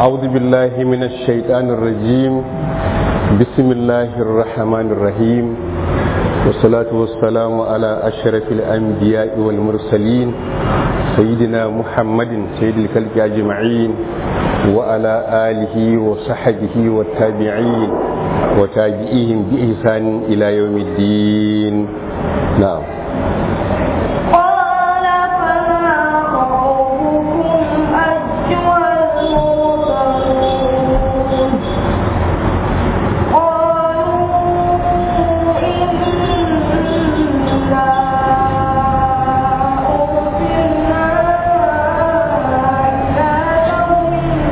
أعوذ بالله من الشيطان الرجيم بسم الله الرحمن الرحيم والصلاة والسلام على أشرف الأنبياء والمرسلين سيدنا محمد سيد الخلق أجمعين وعلى آله وصحبه والتابعين وتابعيهم بإحسان إلى يوم الدين نعم قال فما خطبكم أيها المرسلون قالوا إنا أرسلنا إلى قوم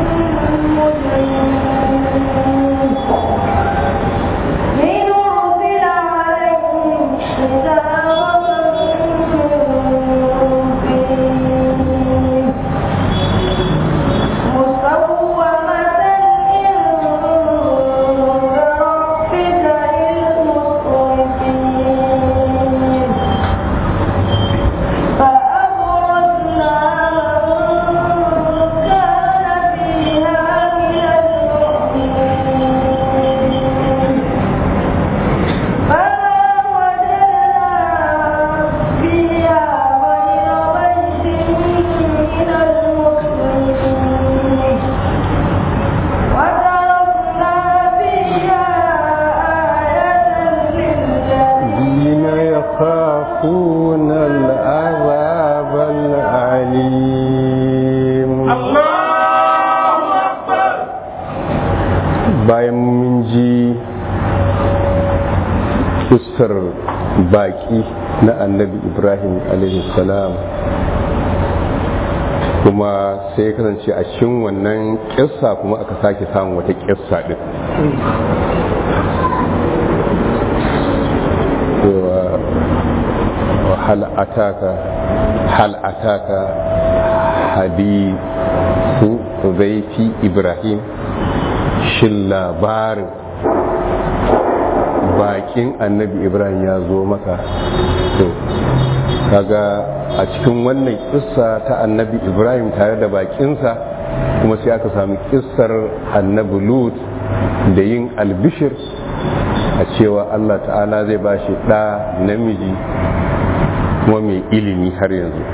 مجرمين لنرسل عليهم حجارة من طين مسومة عند ربك للمسرفين فأغرقنا من كان فيها من المؤمنين فما وجدنا فيها غير بيت من المسلمين وتركنا فيها آية للجاهلين الذين يخافون العذاب العليم bayan mun ji kissar baki na annabi ibrahim salam kuma sai ya kasance a cikin wannan kissa kuma aka sake samun wata kissa din cewa hal ataka hal ataka hadithu zaifi ibrahim shin labarin bakin annabi ibrahim ya zo maka to kaga a cikin wannan kissa ta annabi ibrahim tare da bakinsa kuma sai aka sami kissar annabi lut da yin albishir a cewa allah ta'ala zai ba shi ɗa namiji kuma mai ilimi har yanzu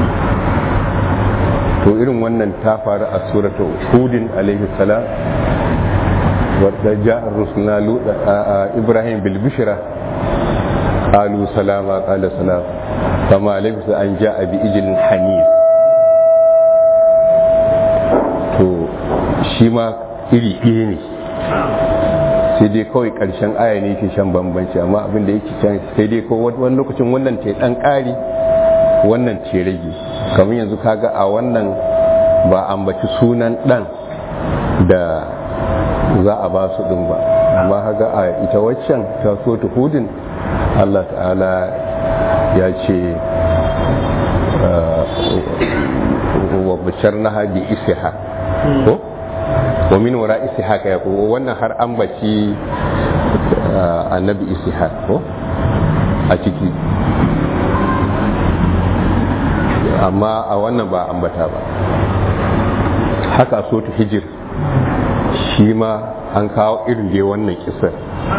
to irin wannan ta faru a surata hudin alaihi salam wadda ja'ar rusuna ibrahim bilbishira qalu salama qala salam kama labisa an ja'a bi ijlin hanif to shi ma iri ɗaya ne sai dai kawai ƙarshen aya ne ke shan bambanci amma abin da yake can sai dai ko wani lokacin wannan ta ɗan ƙari wannan ce rage kamar yanzu kaga a wannan ba ambaci sunan ɗan da za a ba su ɗin ba amma haga a ita waccan ta so ta hudin Allah ta'ala ya ce wa bashar na haji isiha ko wa min wara isiha ka ya ko wannan har ambaci annabi isiha ko a ciki amma a wannan ba ambata ba haka so ta hijir shi ma an kawo irin da wannan kisar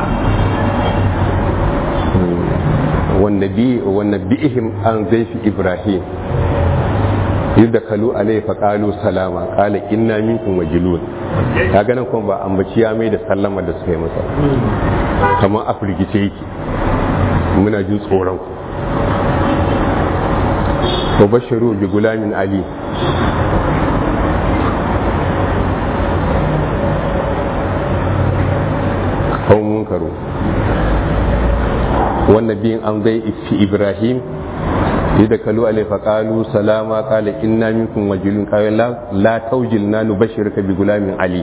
wanda bi'ihim an zaifi ibrahim yadda kalu alai fa qalu salama qala inna minkum wajilun ka ganin kuma ba ambaci ya mai da sallama da suka yi masa kamar a firgice yake muna jin tsoron ku bashiru bi gulamin ali kawo munkaru wannan biyan an zai ifi ibrahim yadda kalu alaifa kalu salama kala inna minkum wajilun kayan la taujil na nubashir ka bi gulamin ali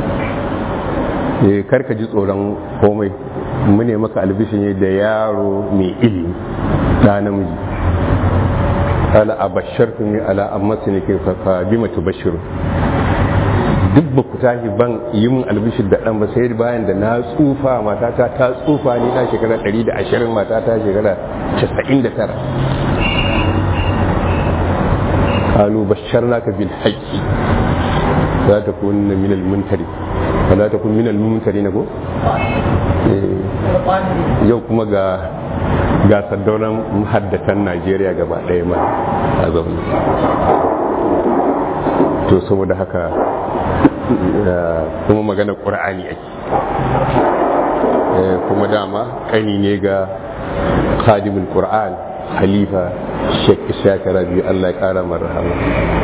karka ji tsoron komai mu ne maka albishin da yaro mai ilimi da namiji kala a bashartu ne ala amma su ne ke fa bi matu bashiru duk ba ku tashi ban yi min albishir da ɗan ba sai bayan da na tsufa matata ta tsufa ni na shekara 120 matata shekara 99 qalu basharnaka bil haqqi za ta kun na minal muntari ba za ta kun minal muntari na ko Eh, yau kuma ga ga saddaunan haddatan najeriya gaba ɗaya ma a zaune to saboda haka eh, kuma magana ƙur'ani ake Eh, kuma dama ƙani ne ga khadimul qur'an khalifa sheikh ishaq rabi Allah ya kara mar rahama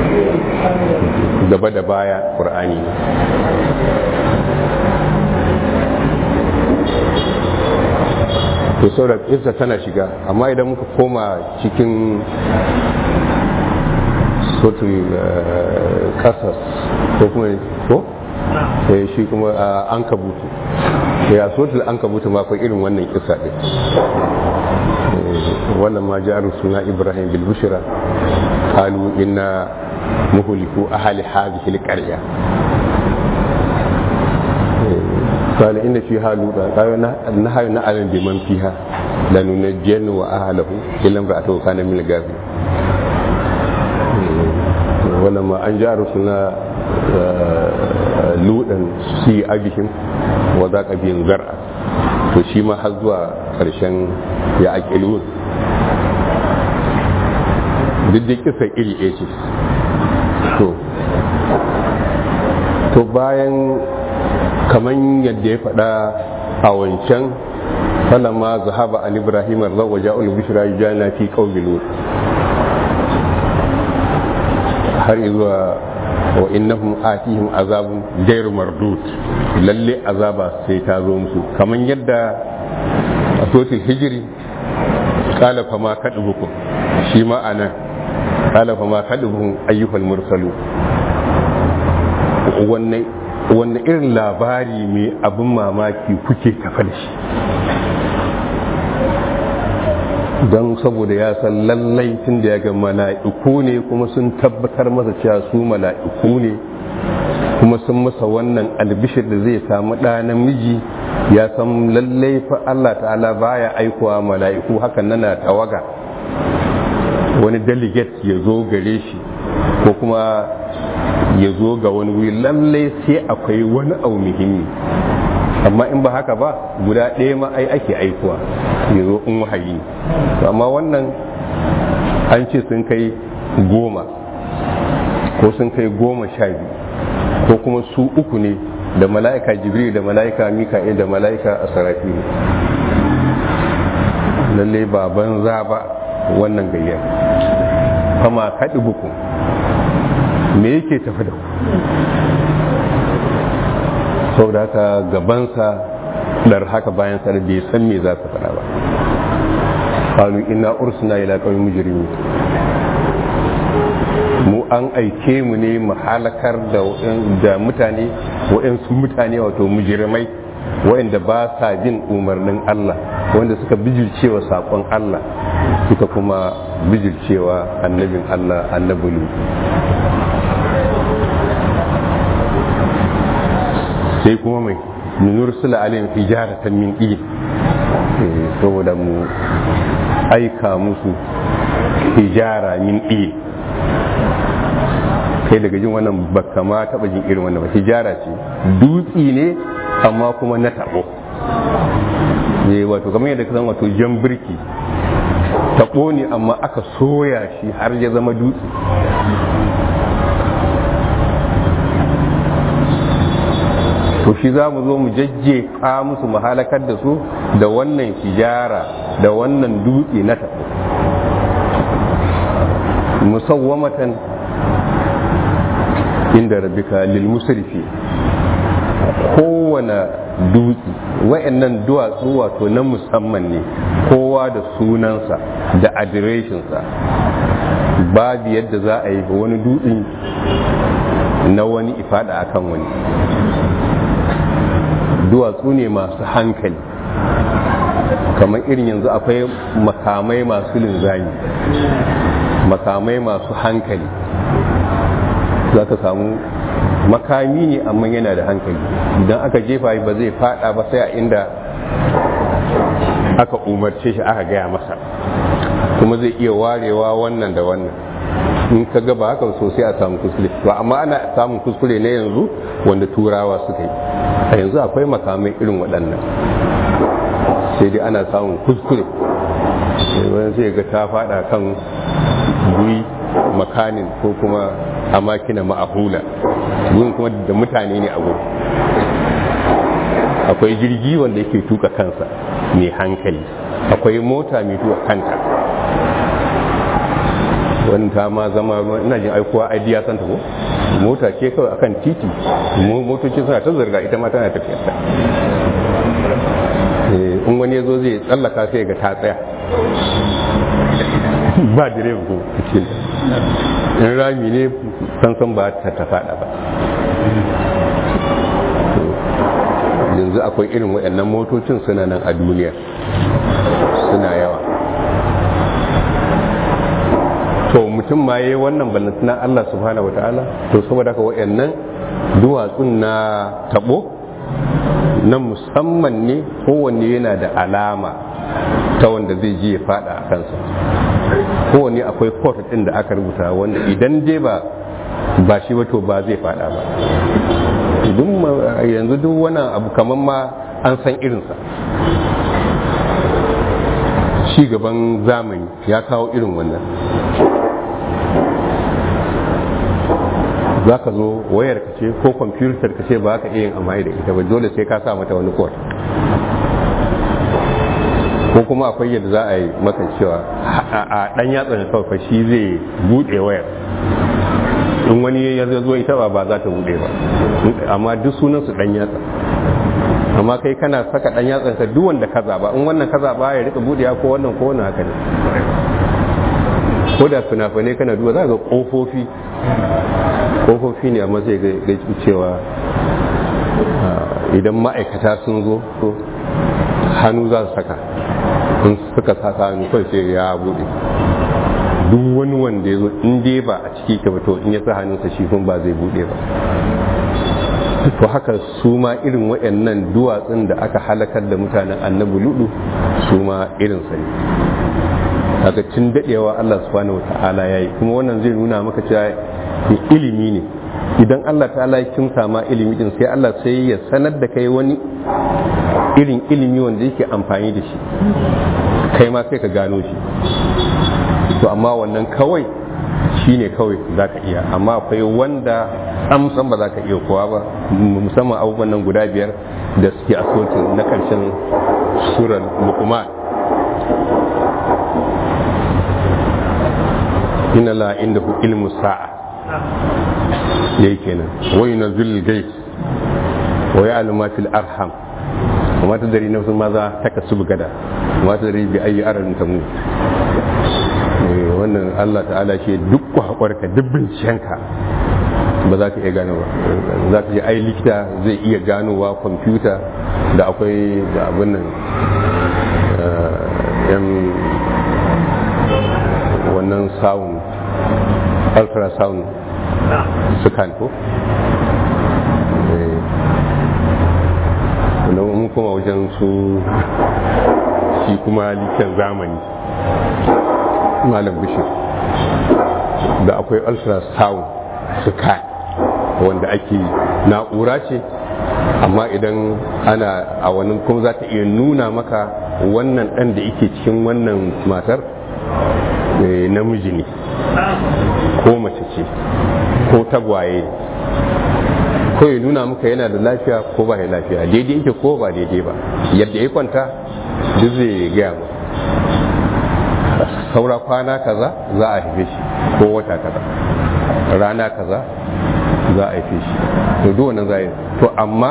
gaba da baya qur'ani ne to saboda isa tana shiga amma idan muka koma cikin sotul kasas ko kuma ko sai shi kuma an kabutu ya sotul an kabutu ma akwai irin wannan kisa ɗin wannan ma jaru suna ibrahim bil bushra qalu inna muhliku ahli hadhihi al qarya قال إن فيها لوطا قال نهى نعلم بمن فيها لننجين وأهله إلا امرأته كان من الغابرين ولما أن جاء رسولنا لوطا سي أبيهم وذاك بهم زرعا to shi ma har zuwa ƙarshen ya aƙilun duk da kisa iri ɗaya ce to to bayan kamar yadda ya faɗa a wancan falama zahaba an ibrahim arzawa ja'ul bishra jana fi qaumi lut har zuwa wa innahum atihim azabun gairu mardud lalle azaba sai ta zo musu kamar yadda a sotin hijiri kala fa ma kadubukum shi ma anan kala fa ma kadubukum ayyuhal mursalu wannan wanne irin labari mai abin mamaki kuke tafa da shi don saboda ya san lallai tun da ya ga mala'iku ne kuma sun tabbatar masa cewa su mala'iku ne kuma sun masa wannan albishir da zai samu ɗa namiji ya san lallai fa Allah ta'ala baya aikowa mala'iku hakan nana tawaga wani delegate ya zo gare shi ko kuma ya zo ga wani wuri lallai sai akwai wani abu muhimmi amma in ba haka ba guda ɗaya ma ai ake aikuwa ya zo in wahayi amma wannan an ce sun kai goma ko sun kai goma sha biyu ko kuma su uku ne da mala'ika jibril da mala'ika mika'il da mala'ika asarafi lallai ba banza ba wannan gayyar fama kaɗi buku me yake tafi da ku saboda haka gabansa dar haka bayan sa da bai san me za su faɗa ba qalu inna ursina ila qaumin mujrimin mu an aike mu ne mu halakar da da mutane waɗansu mutane wato mujrimai waɗanda ba sa bin umarnin Allah wanda suka bijircewa saƙon Allah suka kuma bijircewa annabin Allah annabulu sai kuma mai nunur sula alayhim hijaratan min ɗin saboda mu aika musu hijara min ɗin kai daga jin wannan baka ma taɓa jin irin wannan ba hijara ce dutsi ne amma kuma na taɓo ne wato kamar yadda ka san wato jan birki taɓo ne amma aka soya shi har ya zama dutse to shi za mu zo mu jajjefa musu mu halakar da su da wannan hijara da wannan dutse na taɓo musawwamatan inda rabbika lil musrifi kowane dutse wa'annan duwatsu wato na musamman ne kowa da sunansa da adireshinsa babu yadda za a yi wani dutsen na wani ifada akan wani duwatsu ne masu hankali kamar irin yanzu akwai makamai masu linzami makamai masu hankali za ka samu makami ne amma yana da hankali idan aka jefa ba zai fada ba sai a inda aka umarce shi aka gaya masa kuma zai iya warewa wannan da wannan in ka ga ba haka so sai a samu kuskure ba amma ana samun kuskure ne yanzu wanda turawa suka yi a yanzu akwai makamai irin waɗannan sai dai ana samun kuskure wani sai ga ta fada kan guri makanin ko kuma a makina ma'ahula gurin kuma da mutane ne a gurin akwai jirgi wanda yake tuka kansa mai hankali akwai mota mai tuka kanta wani ta ma zama ina jin aikowa aidiya santa ko mota ce kawai akan titi motoci suna ta zirga ita ma tana tafiya ta in wani ya zo zai tsallaka sai ga ta tsaya ba direba ko ce in rami ne sansan ba ta ta fada ba yanzu akwai irin waɗannan motocin suna nan a duniya suna yawa to mutum ma yi wannan ballantana Allah subhanahu wa ta'ala to saboda haka waɗannan duwatsun na tabo na musamman ne kowanne yana da alama ta wanda zai je ya fada a kansa kowanne akwai court ɗin da aka rubuta wanda idan dai ba ba shi ba to ba zai fada ba yanzu duk wani abu kamar ma an san irinsa ci gaban zamani ya kawo irin wannan za ka zo wayar ka ce ko kwamfutar ka ce ba ka iya yin amfani da ita ba dole sai ka sa mata wani kod ko kuma akwai yadda za a yi maka cewa a dan yatsa kawai shi zai buɗe wayar in wani ya zo ita ba ba za ta buɗe ba amma duk sunan su dan yatsa amma kai kana saka dan yatsan ka duk wanda ka zaba in wannan ka zaba ya rika buɗewa ko wannan ko wannan haka ne ko da fina-finai kana duba za ga kofofi kofofi ne amma zai ga cewa idan ma'aikata sun zo to hannu za su saka in suka saka hannu kawai sai ya buɗe duk wani wanda ya zo in dai ba a ciki ka to in ya sa hannunsa shi kun ba zai buɗe ba to haka su ma irin waɗannan duwatsun da aka halakar da mutanen annabi ludu su ma irin sa ne kaga tun dadewa Allah subhanahu wata'ala yayi kuma wannan zai nuna maka cewa ilimi ne idan Allah ta'ala ya kimsa ma ilimi din sai Allah sai ya sanar da kai wani irin ilimi wanda yake amfani da shi kai ma sai ka gano shi to amma wannan kawai shi ne kawai za ka iya amma akwai wanda amsan ba za ka iya kowa ba musamman abubuwan nan guda biyar da suke a na karshen surar lukman inna la inda hu ilmu sa'a yayi kenan wa yunzil gais wa ya'lamu ma fil arham wa ma tadri nafsun ma za takasubu gada wa ma tadri bi ayyi aradin tamut wannan Allah ta'ala ce duk kwakwarka duk bincikenka ba za ka iya gano ba za ka je ai likita zai iya ganowa kwamfuta da akwai da abin nan yan wannan sound ultrasound scan ko wanda mun kuma wajen su shi kuma likitan zamani malam bishir da akwai ultrasound scan wanda ake na'ura ce amma idan ana a wani kuma za ta iya nuna maka wannan ɗan da yake cikin wannan matar namiji ne ko mace ce ko tagwaye ko ya nuna maka yana da lafiya ko ba ya lafiya daidai yake ko ba daidai ba yadda ya kwanta duk zai gaya mu saura kwana kaza za a haife shi ko wata kaza rana kaza za a haife shi to duk wannan za to amma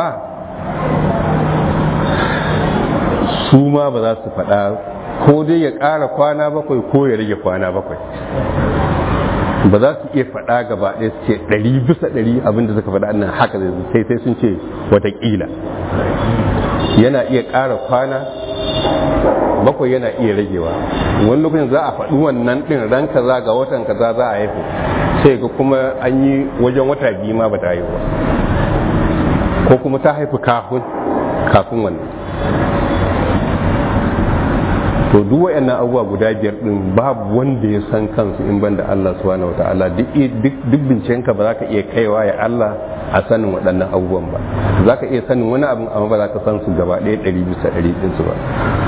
su ma ba za su faɗa ko dai ya ƙara kwana bakwai ko ya rage kwana bakwai ba za su iya faɗa gaba ɗaya su ce ɗari bisa ɗari abinda suka faɗa nan haka zai sai sai sun ce watakila yana iya ƙara kwana bakwai yana iya ragewa wani lokacin za a faɗi wannan ɗin ran kaza ga watan kaza za a haifu sai ga kuma an yi wajen wata biyu ma ba ta haihu ba ko kuma ta haifu kafin kafin wannan to duk wayannan abubuwa guda biyar din babu wanda ya san kansu in banda Allah subhanahu wataala duk duk bincikenka ba za ka iya kaiwa ya Allah a sanin waɗannan abubuwan ba za ka iya sanin wani abin amma ba za ka san su gaba ɗaya ɗari bisa ɗari ɗinsu ba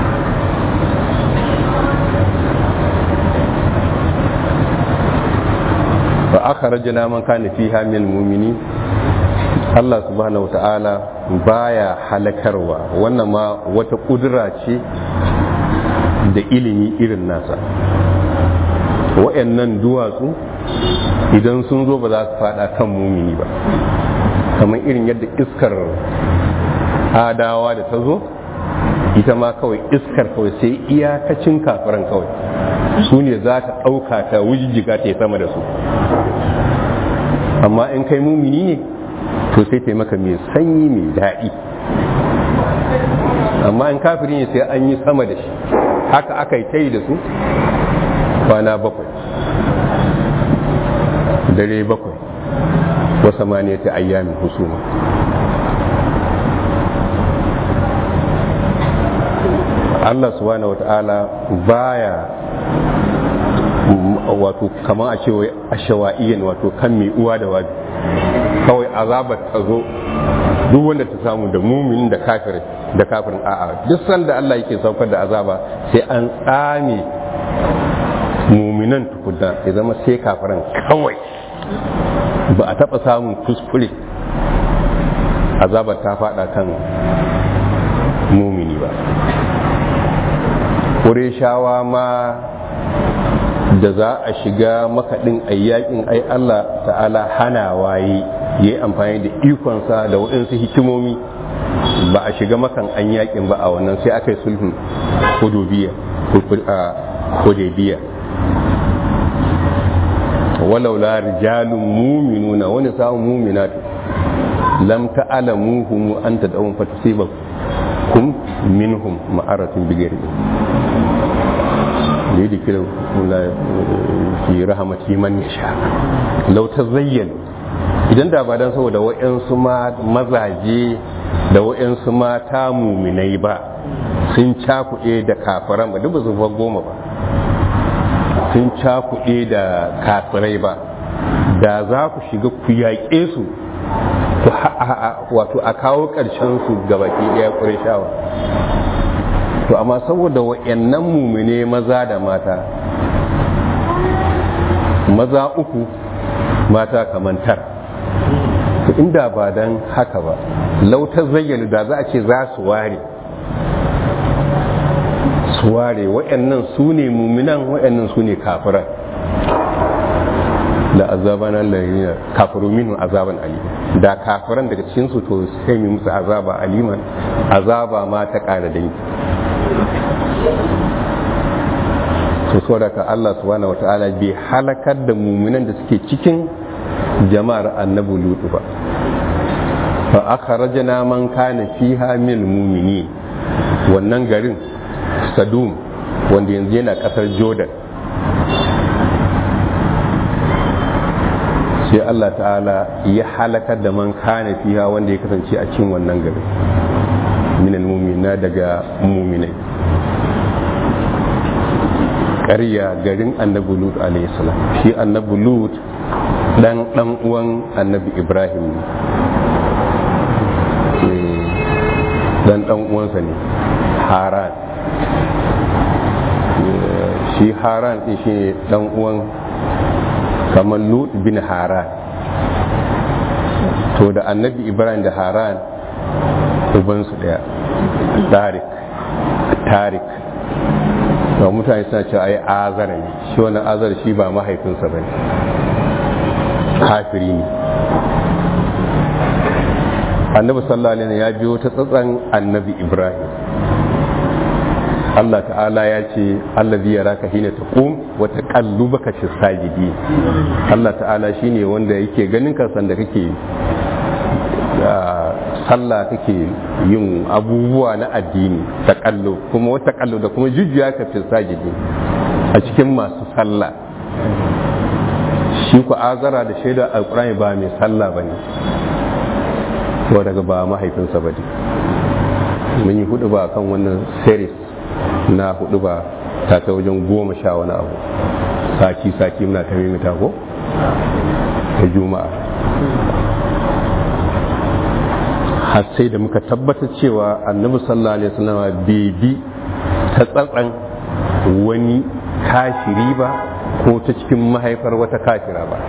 fa akhrajna man kana fiha min mu'minin Allah subhanahu wata'ala baya halakarwa wannan ma wata kudura ce da ilimi irin nasa wa'annan duwatsu idan sun zo ba za su fada kan mumini ba kamar irin yadda iskar adawa da ta zo ita ma kawai iskar kawai sai iyakacin kafiran kawai su ne za ta ɗauka ta wujijjiga ta yi sama da su amma in kai mumini ne to sai ta maka mai sanyi mai daɗi amma in kafiri ne sai an yi sama da shi haka aka yi ta yi da su kwana bakwai dare bakwai wasa mani ta ayyamin husuma Allah subhanahu wata'ala baya wato kamar a ce wai ashawa'iyyan wato kan mai uwa da wabi kawai azabar ta zo duk wanda ta samu da mumin da kafirin da kafirin a'a duk sanda Allah yake saukar da azaba sai an tsame muminan tukunna ya zama sai kafirin kawai ba a taɓa samun kuskure azabar ta faɗa kan mumini ba shawa ma da za a shiga makaɗin ayyakin ai Allah ta'ala hana waye ya yi amfani da ikonsa da waɗansu hikimomi ba a shiga makan an yakin ba a wannan sai aka yi sulhun hudubiya walau la rijalun muminuna wani samun muminatu lam ta'alamuhum an tad'un fatusibakum minhum ma'aratun bigari da yi dikirin fi rahamati man ya sha lauta zayyano idan da ba don saboda wa'yansu mazaje da wa'yansu mata muminai ba sun cakuɗe da kafiran ba duk ba su goma ba sun cakuɗe da kafirai ba da za ku shiga ku yaƙe su wato a kawo ƙarshen su gabaki ɗaya ƙurishawa to amma saboda wa'annan mumine maza da mata maza uku mata kamantar to inda ba dan haka ba lautar zayyana da za a ce za su ware su ware wa'annan su ne muminan wa'annan su ne kafiran da azaban Allah kafiru minhu azaban alima da kafiran daga cikin su to sai mu musu azaba aliman azaba ma ta kara dangi to saboda ka Allah subhanahu wataala bai halakar da muminan da suke cikin jama'ar annabi lutu ba fa akhrajna man kana fiha min mumini wannan garin sadum wanda yanzu yana kasar jordan sai Allah ta'ala ya halakar da man kana fiha wanda ya kasance a cikin wannan garin minal mumina daga muminai ƙarya garin annabi lut salam shi annabi lut dan dan uwan annabi ibrahim ne dan dan uwansa ne haran shi haran din shi ne dan uwan kamar lut bin haran to da annabi ibrahim da haran ubansu daya tarik tarik ga mutane suna cewa ai azara ne shi wannan azara shi ba mahaifinsa ba ne kafiri ne annabi sallallahu alaihi ya biyo ta tsatsan annabi ibrahim Allah ta'ala ya ce allazi yaraka hina taqum wa taqallubaka fi sajidi Allah ta'ala shine wanda yake ganin ka sanda kake sallah kake yin abubuwa na addini taƙallo kuma wata ƙallo da kuma jujjuya ka fi sajidi a cikin masu sallah shi ku azara da shaida alƙur'ani ba mai sallah ba ne ko daga ba mahaifinsa ba ne mun yi hudu ba kan wannan series na hudu ba ta ta wajen goma sha wani abu sati sati muna ta mimita ko ta juma'a har sai da muka tabbatar cewa annabi sallallahu alaihi wasallam bai bi ta tsatsan wani kashiri ba ko ta cikin mahaifar wata kafira ba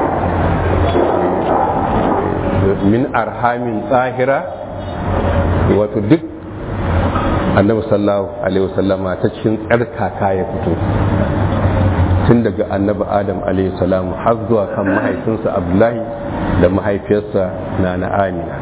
min arhamin tsahira wato duk annabi sallallahu alaihi wasallama ta cikin tsarkaka ya fito tun daga annabi adam alaihi salamu har zuwa kan mahaifinsa abdullahi da mahaifiyarsa na na amina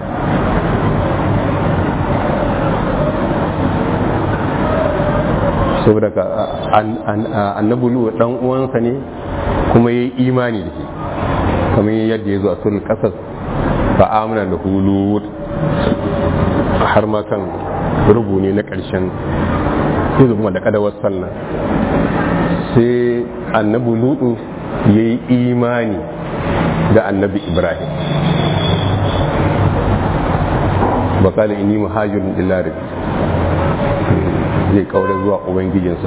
saboda ka annabi lu dan uwansa ne kuma yayi imani da shi kamar yadda ya zo a sunan kasas fa amana da hulu har ma kan rubu ne na ƙarshen izu kuma da kadawar sallah sai annabi lutu ya yi imani da annabi ibrahim bakala ini muhajirin illa rabbi zai kaure zuwa ubangijinsa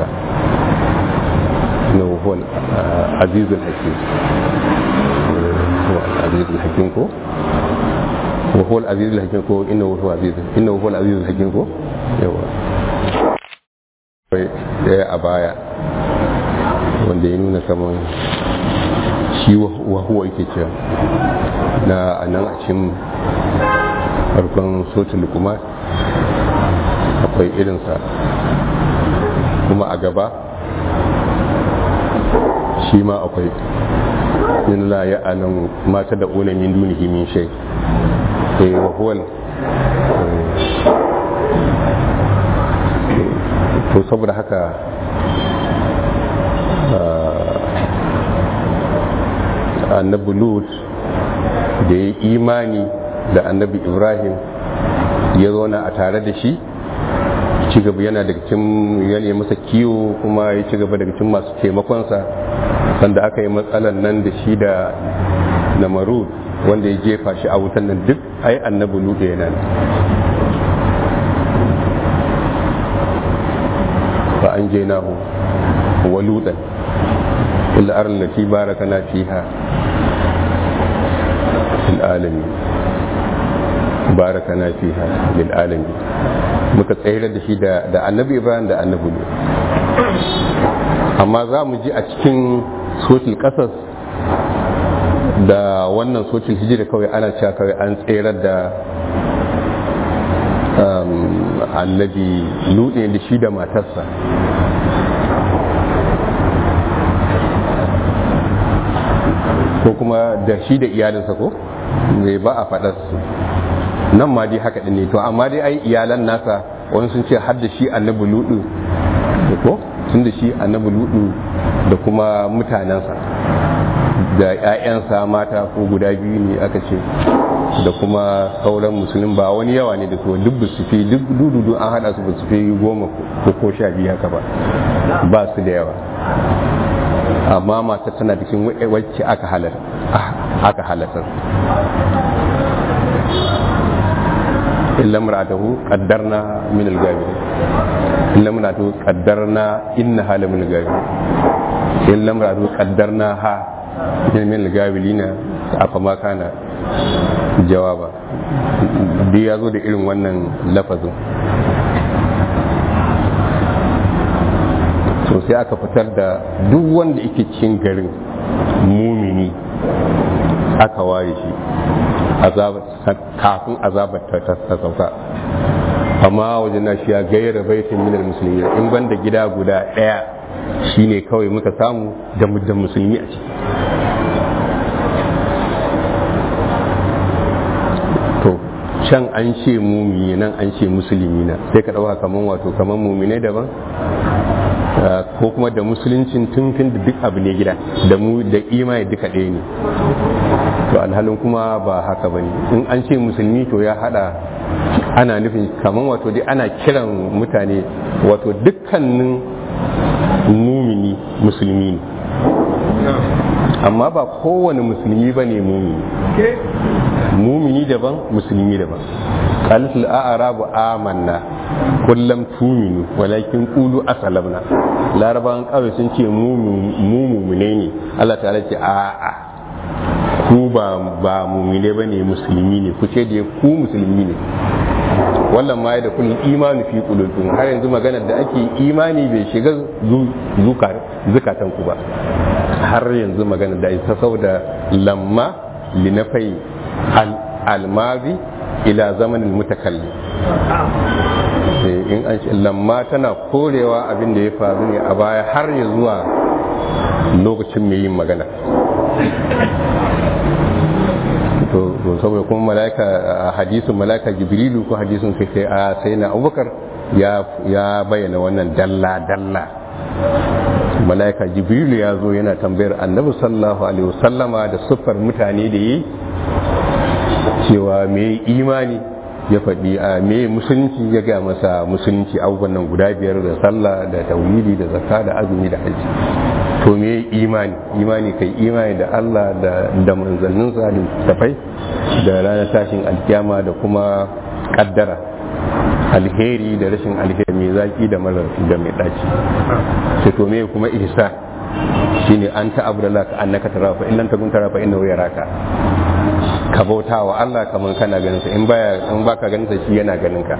na wuhun azizul hakim azizul hakim ko wuhun azizul hakim ko inna wuhun azizul inna wuhun azizul hakim ko yawa daya a baya wanda ya nuna kamar shi wahuwa yake cewa na nan a cikin farkon sotul kuma akwai irinsa kuma a gaba shi ma akwai min la ya alam mata da una min dunihi min shay eh wa huwa to saboda haka annabi lut da ya imani da annabi ibrahim ya zauna a tare da shi ci gaba yana daga cikin yana masa kiwo kuma ya ci gaba daga cikin masu taimakonsa sanda aka yi matsalan nan da shi da namarud wanda ya jefa shi a wutan nan duk ai annabi lut yana nan fa an je nahu wa lutan illa arin lati barakana fiha fil alamin barakana fiha lil alamin muka tsayar da shi da annabi ibrahim da annabi lut amma za mu ji a cikin sotil kasas da wannan sotil hijira kawai ana cewa kawai an tsayar da annabi lut ne da shi da matarsa ko kuma da shi da iyalinsa ko mai ba a faɗar su nan ma dai haka ne to amma dai ai iyalan nasa wani sun ce har da shi annabi ludu da ko tun da shi annabi ludu da kuma mutanensa da 'ya'yansa mata ko guda biyu ne aka ce da kuma sauran musulun ba wani yawa ne da su duk su fi duk dududu an hada su ba su fi goma ko ko sha biyu haka ba ba su da yawa amma mata tana cikin wacce aka halatar aka halatar illa mar'atahu qaddarna min al-ghaib illa mar'atahu qaddarna innaha la min al-ghaib illa mar'atahu qaddarna ha min al-ghabilina afa ma kana jawaba duk ya zo da irin wannan lafazin to sai aka fitar da duk wanda yake cikin garin mumini aka ware shi kafin azabar ta sauka amma wajen na shi ya gayyara baitin minar musulmi in banda gida guda ɗaya shine kawai muka samu da musulmi a ciki to can an ce mumini nan an ce musulmi na sai ka ɗauka kaman wato kaman mumine daban ko kuma da musuluncin tuntun da duk abu ne gida da mu da imani duka ɗaya ne to alhalin kuma ba haka bane in an ce musulmi to ya hada ana nufin kamar wato dai ana kiran mutane wato dukkanin mumini musulmi ne amma ba kowane musulmi ba ne mumini mumini daban musulmi daban qalatul a'rabu amanna kullum tuminu walakin qulu aslamna larabawan kawai sun ce mu mu mumune ne Allah ta'ala ce a a ku ba ba mumune bane musulmi ne ku ce da ku musulmi ne wannan ma da kullum imani fi qulubikum har yanzu maganar da ake imani bai shiga zukatan ku ba har yanzu maganar da ita saboda lamma linafai almazi ila zamanin mutakallim in an ce lamma tana korewa abin da ya faru ne a baya har ya zuwa lokacin mai yin magana to saboda kuma mala'ika a hadisin mala'ika jibrilu ko hadisin sai sai a sai na abubakar ya bayyana wannan dalla dalla mala'ika jibrilu ya zo yana tambayar annabi sallallahu alaihi wasallama da siffar mutane da yi cewa me imani ya faɗi a me musulunci ya gaya masa musulunci abubuwan nan guda biyar da sallah da tauhidi da zakka da azumi da haji to me imani imani kai imani da Allah da da manzanninsa da tafai da ranar tashin alkiyama da kuma kaddara alheri da rashin alheri mai zaki da mara da mai daci sai to me kuma ihsan shine an ta abdallah ka annaka tara fa illan takun tara fa innahu yaraka ka bauta wa Allah kamar kana ganin sa in baya in baka ganin sa shi yana ganin ka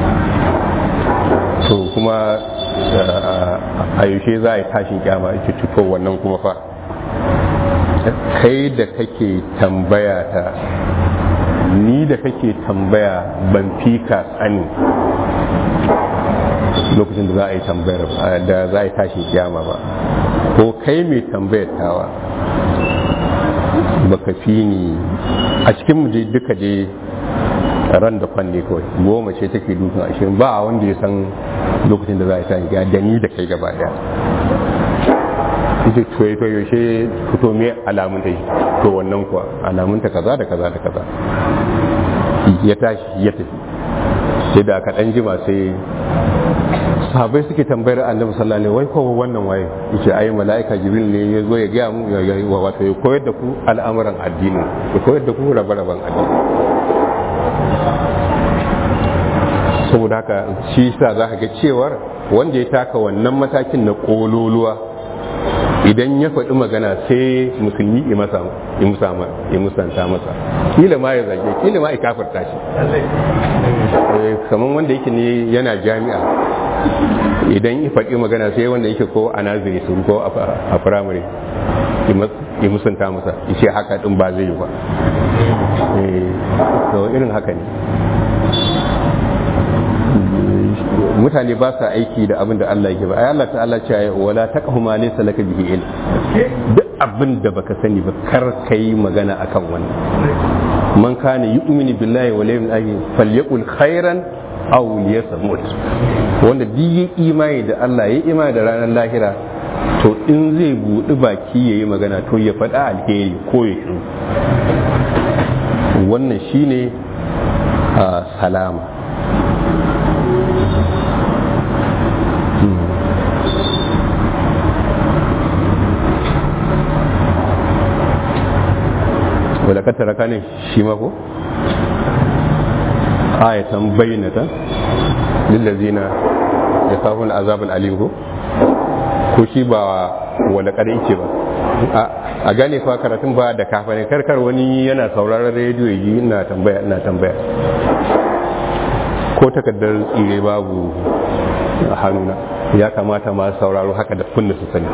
to kuma a yaushe za a yi tashin kyama ake tuto wannan kuma fa kai da kake tambaya ta ni da kake tambaya ban fi ka tsani lokacin da za a yi tambayar da za a yi tashin kyama ba ko kai mai tambayar tawa baka fi ni a cikin mu duka je ran da kwanne kawai goma ce take dukan ashirin ba a wanda ya san lokacin da za a yi tashin kyama da ni da kai gaba daya ita to to yaushe fito me alamun ta to wannan kuwa alamun ta kaza da kaza da kaza ya tashi ya tafi sai da aka dan jima sai sahabai suke tambayar annabi sallallahu alaihi wai ko wannan waye yace ai malaika jibril ne ya zo ya ga mu ya wato ya koyar da ku al'amuran addini ya koyar da ku rabe-raben addini saboda haka shi sa za ka ga cewar wanda ya taka wannan matakin na kololuwa idan ya faɗi magana sai musulmi ya masa ya musanta masa kila ma ya zage kila ma ya kafarta shi kamar wanda yake ne yana jami'a idan ya faɗi magana sai wanda yake ko a naziri sun ko a firamare ya musanta masa ya ce haka ɗin ba zai yi ba irin haka ne mutane ba sa aiki da abin da Allah yake ba ai Allah ta'ala ce ya wala taqhu ma laysa laka bihi ilm duk abin da baka sani ba kar kai magana akan wannan man kana yu'minu billahi wal yawmil akhir falyaqul khairan aw liyasmut wanda duk yi imani da Allah ya imani da ranar lahira to in zai buɗi baki yayi magana to ya faɗa alheri ko ya shiru wannan shine salama wadda ka tara ne shi mako ayatan bayyana lillazina ya kafin azabul alim ko ko shi ba wadda kada yake ba a gane fa karatun ba da kafa ne karkar wani yana sauraron rediyo yi ina tambaya ina tambaya ko takardar tsire babu a hannuna ya kamata ma sauraro haka da kunna su sani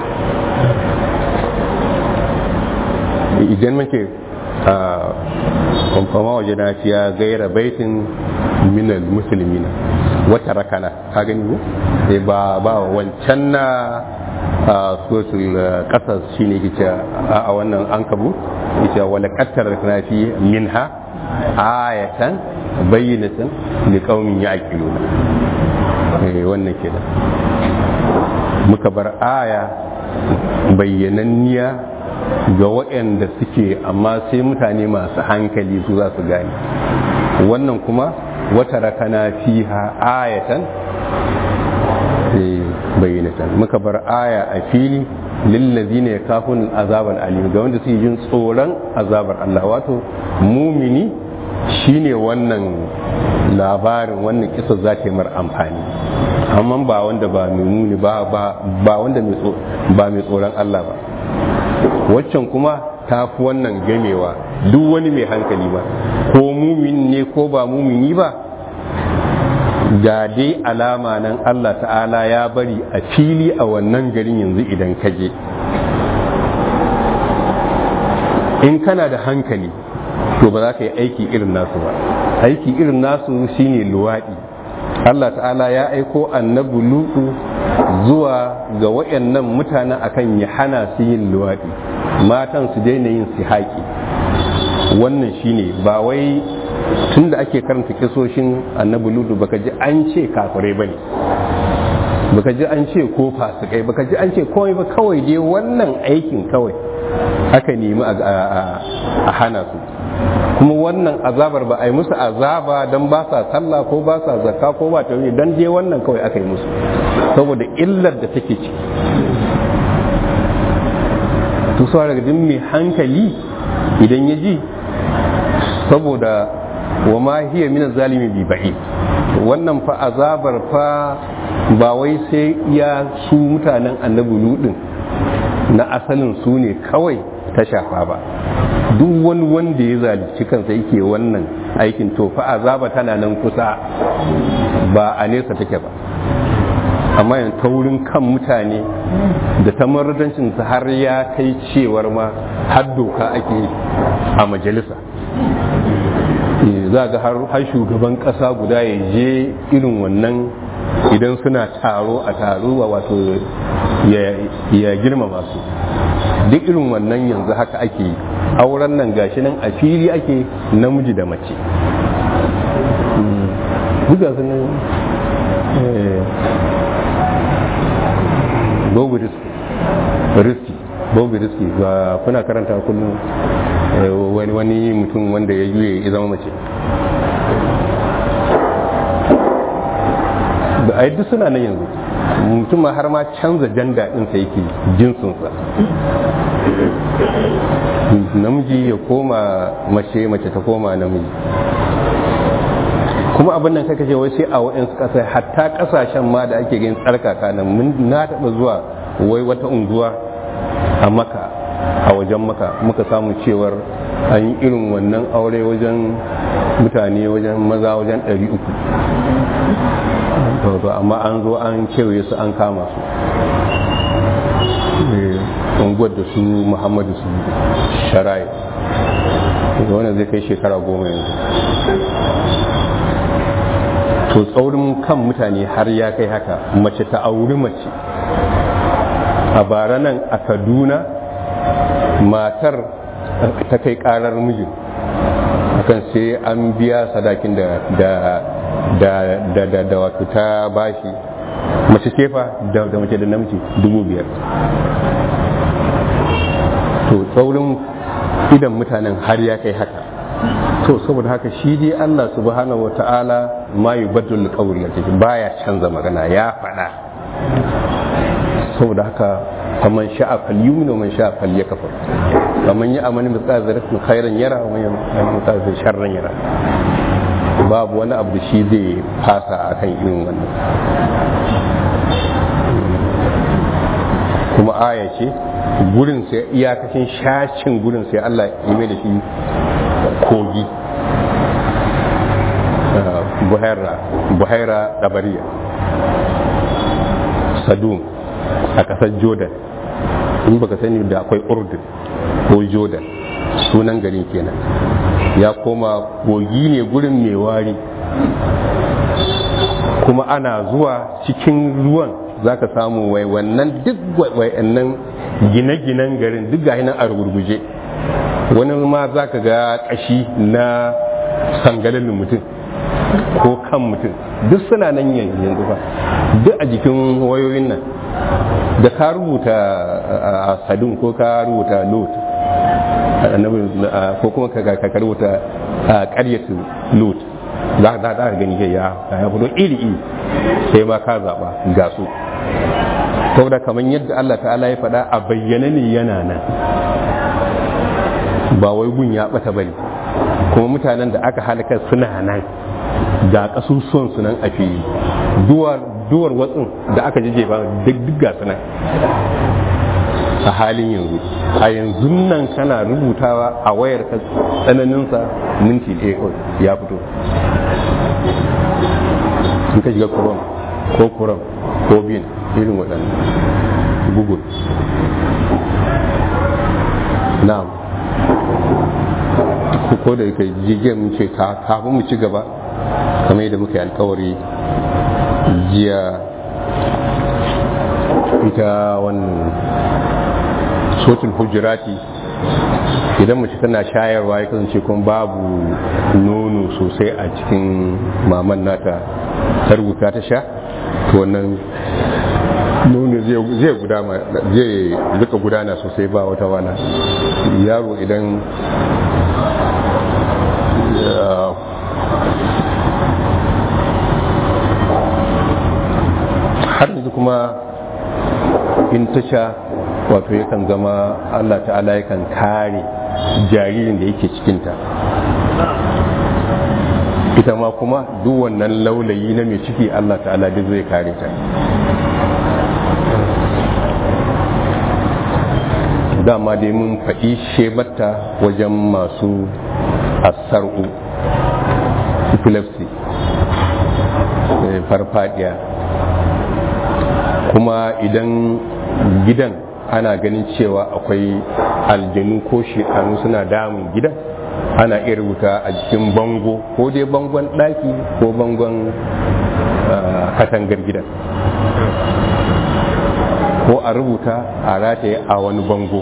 idan muke kwamfama waje na fiya gaira baitin minal musulmina wata rakana ka gani ko ba ba wancan na sosul kasar shi ne kice a wannan an kabu kice wala kattar na fi minha ayatan bayyinatan li qaumin ya'qiluna eh wannan kenan muka bar aya bayyananniya ga waɗanda suke amma sai mutane masu hankali su za su gane wannan kuma wata rakana fiha ayatan bayyanatan muka bar aya a fili lillazi ne kafin azabar alim ga wanda suke jin tsoron azabar Allah wato mumini shine wannan labarin wannan kisa za ta yi mar amfani amma ba wanda ba mai muni ba ba wanda ba mai tsoron Allah ba waccan kuma ta fi wannan gamewa duk wani mai hankali ba ko mumin ne ko ba mumini ba ga dai alama nan Allah ta'ala ya bari a fili a wannan garin yanzu idan ka je in kana da hankali to ba za ka yi aiki irin nasu ba aiki irin nasu shine luwaɗi Allah ta'ala ya aiko annabi lutu zuwa ga wayannan mutanen akan ya hana su yin luwaɗi matan su daina yin haƙi wannan shine ba wai tun da ake karanta kisoshin annabi lutu baka ji an ce kafirai bane baka ji an ce ko fasikai baka ji an ce komai ba kawai dai wannan aikin kawai aka nemi a hana su kuma wannan azabar ba a yi musu azaba don ba sa sallah ko ba sa zakka ko ba ta don je wannan kawai aka yi musu saboda illar da take ciki to su daga din mai hankali idan ya ji saboda wa ma hiya min zalimi bi ba'i wannan fa azabar fa ba wai sai ya su mutanen annabi ludin na asalin su ne kawai ta shafa ba duk wani wanda ya zalunci kansa yake wannan aikin to fa azaba tana nan kusa ba a nesa take ba amma yanzu taurin kan mutane da ta maradancin har ya kai cewar ma har doka ake a majalisa za ga har shugaban kasa guda ya je irin wannan idan suna taro a taro wato ya girmama su duk irin wannan yanzu haka ake yi auren nan gashi nan a fili ake namiji da mace buga su nan bobu riski bobu riski ba kuna karanta kullum wani wani mutum wanda ya juye ya zama mace da a duk suna nan yanzu mutum ma har ma canza janda ɗinsa yake jinsinsa namiji ya koma mace mace ta koma namiji kuma abin nan kaka ce wai sai a waɗansu ƙasa hatta ƙasashen ma da ake gani tsarkaka nan mun na taɓa zuwa wai wata unguwa a maka a wajen maka muka samu cewar an yi irin wannan aure wajen mutane wajen maza wajen ɗari uku to amma an zo an kewaye su an kama su unguwar da su muhammadu su shara'i wanda zai kai shekara goma yanzu to tsaurin kan mutane har ya kai haka mace ta auri mace a bara nan a kaduna matar ta kai karar mijin akan sai an biya sadakin da da da da da wato ta bashi mace kefa da da mace da namiji dubu biyar to tsaurin idan mutanen har ya kai haka to saboda haka shi dai Allah subhanahu wata'ala ma yubaddul qawl baya canza magana ya faɗa saboda haka faman sha'a falyumin wa man sha'a falyakfur faman ya amani mithqala dharratin khairan yara wa man ya amani mithqala dharratin sharran yara babu wani abu da shi zai fasa akan irin wannan kuma aya ce gurin sai iyakacin shashin gurin sai Allah ya mai da shi kogi buhaira buhaira dabariya sadum a ƙasar jordan in baka sani da akwai urdun ko jordan sunan garin kenan ya koma kogi ne gurin mai wari kuma ana zuwa cikin ruwan za ka samu wai wannan duk wayannan gine-ginen garin duk ga nan a rugurguje wani ma za ka ga kashi na sangalin mutum ko kan mutum duk suna nan yanzu ba duk a jikin wayoyin nan da ka rubuta a sadun ko ka rubuta lot ko kuma ka rubuta a karyatu lot za ka gani ya ya fito iri iri sai ma ka zaba ga su saboda kamar yadda Allah ta'ala ya faɗa a bayyana ne yana nan ba wai gun ya ɓata bane kuma mutanen da aka halaka suna nan ga kasusuwan su nan a fili duwar duwar watsin da aka jije ba duk duk ga su nan a halin yanzu a yanzu nan kana rubutawa a wayar ka tsananinsa minti ɗaya kawai ya fito in ka shiga kuram ko kuram ko bin irin waɗannan google na'am ko da kai jigiyar mun ce kafin mu ci gaba kamar yadda muka yi alkawari jiya ita wannan sotul hujurati idan mace tana shayarwa ya kasance kuma babu nono sosai a cikin maman nata ta rubuta ta sha to wannan nono zai gudana zai rika gudana sosai ba wata wana yaro idan har yanzu kuma in ta sha wato yakan zama allah ta'ala yakan kare jaririn da yake cikinta ita ma kuma duk wannan laulayi na mai ciki allah ta'ala duk zai kare ta dama dai mun faɗi shebarta wajen masu asar'u epilepsy farfadiya kuma idan gidan ana ganin cewa akwai aljanu ko shekaru suna damun gidan ana iya rubuta a jikin bango ko dai bangon ɗaki ko bangon katangar gidan ko a rubuta a rataye a wani bango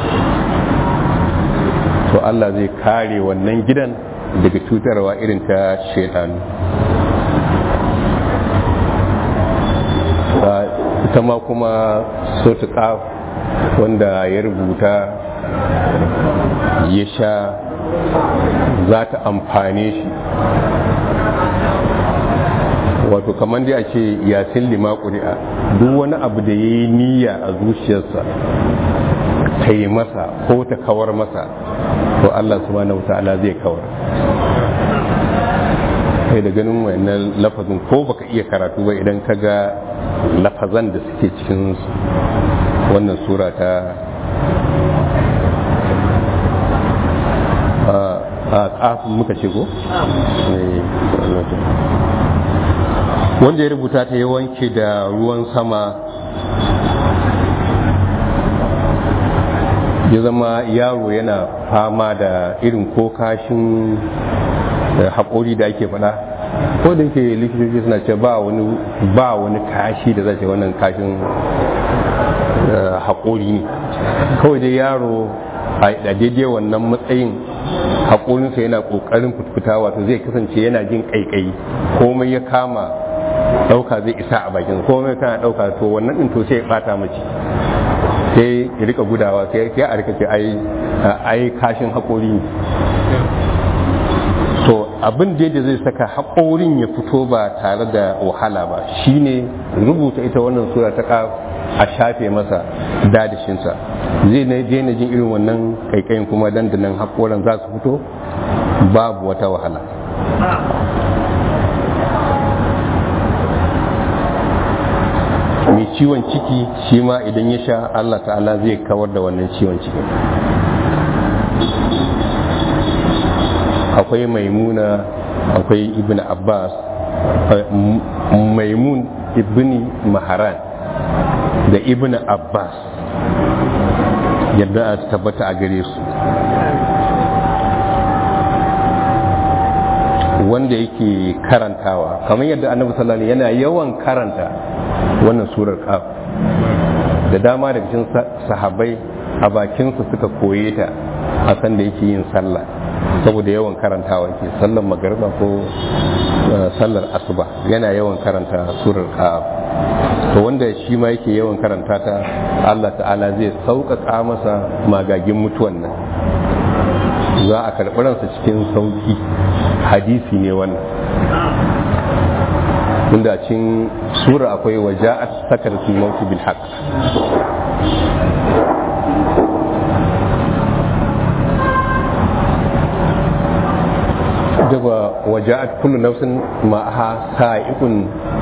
to Allah zai kare wannan gidan daga cutarwa irin ta shaitanu ita ma kuma sotuka wanda ya rubuta ya sha za ta amfane shi wato kamar dai a ce yasin lima ƙuri'a duk wani abu da ya yi niyya a zuciyarsa ta yi masa ko ta kawar masa to Allah subhanahu wa ta'ala zai kawar kai da ganin wannan lafazin ko baka iya karatu ba idan ka ga lafazan da suke cikin wannan sura ta a ƙafin muka ce ko? wanda ya rubuta ta ya wanke da ruwan sama ya zama yaro yana fama da irin ko kashin haƙori da ake faɗa ko da yake likitoci suna ce ba wani ba wani kashi da zai wannan kashin haƙori ne kawai dai yaro a daidai wannan matsayin haƙorinsa yana ƙoƙarin fitfita wato zai kasance yana jin ƙaiƙayi komai ya kama ɗauka zai isa a bakin komai kana ɗauka to wannan ɗin to sai ya ɓata mace sai ya rika gudawa sai ya a rika ce ai kashin haƙori to abin da yadda zai saka haƙorin ya fito ba tare da wahala ba shine rubuta ita wannan sura ta a shafe masa dadashinsa zai na daina jin irin wannan kaikayin kuma dandanan haƙoran za su fito babu wata wahala mai ciwon ciki shi ma idan ya sha allah ta'ala zai kawar da wannan ciwon ciki akwai maimuna akwai ibn abbas maimun ibn maharan da ibn abbas yadda a tabbata a gare su wanda yake karantawa kamar yadda annabi sallallahu alaihi yana yawan karanta wannan surar kaf da dama daga cikin sahabbai a bakinsu suka koye ta a san da yake yin sallah saboda yawan karantawa ke sallar magariba ko sallar asuba yana yawan karanta surar kaf to wanda shi ma yake yawan karanta ta Allah ta'ala zai sauƙaƙa masa magagin mutuwan nan za a karɓi ransa cikin sauƙi hadisi ne wannan inda cin sura akwai waja'at sakaratul maut bil haqq waja'at kullu nafsin ma'aha sa'iqun